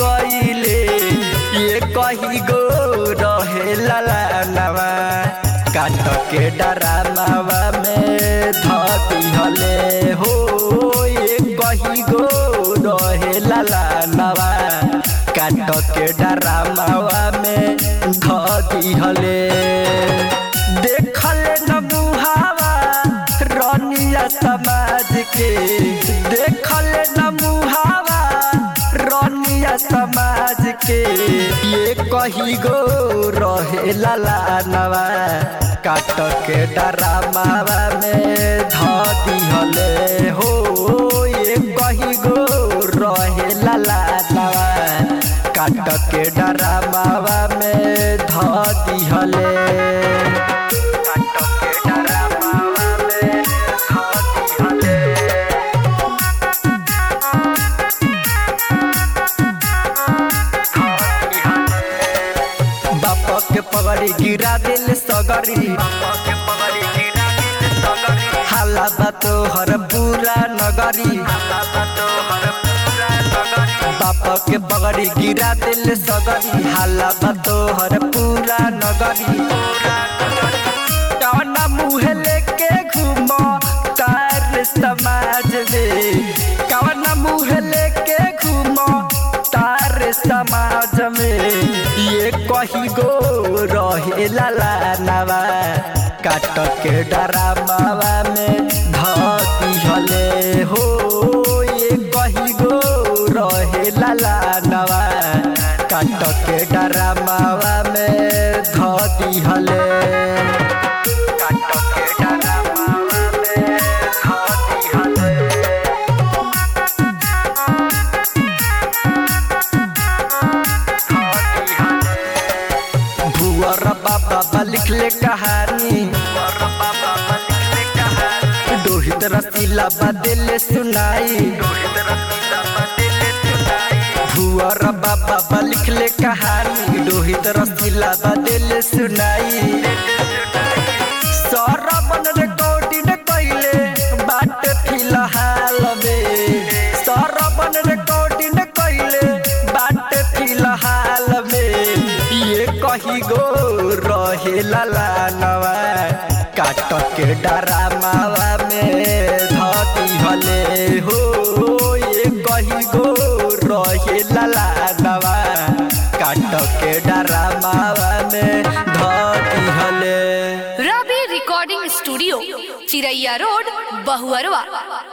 कइले ये कही गो रहे ललानवा काट के डरामावा में धती हले हो ये कही गो रहे ललानवा काट के डरामावा में धती हले देखले न मुहावा रनिया समाज के देखले न मुहावा रनिया समाज के ये कही गो रहे ललानवा काट के डरामावा में धती हले हो ये कही गो रहे ललानवा काट के डरामावा में धती हले काट के डरामावा में धती हले बाप के पगड़ी गिरा दिल सगरी हाला बा तोहर पूरा नगरी बाप के पगड़ी गिरा दिल सगरी हाला बा तोहर पूरा नगरी कौना मुँह लेके घूमो तार समाज में कौना मुँह लेके घूमो तार समाज में ये कही गो रहे लालानवा काट के डरामावा में धती हले हो ये कही गो रहे लालानवा काट के डरामावा में धती हले काट के डरामावा में धती हले भुअर बाबा लिखले कहानी दोहित रसीला बदले सुनाई भुअर बाबा लिखले कहानी दोहित रसीला बदले सुनाई सरबन रिकॉर्डिंग कइले बाट फिलहाल में सरबन रिकॉर्डिंग कइले बाट फिलहाल में ये कही गो रहे ललानवा काट के डरामावा में धती हले हो ये कही गो रहे ललानवा काट के डरामावा में धती हले Ravi recording studio Chiraiya road Bahuarwa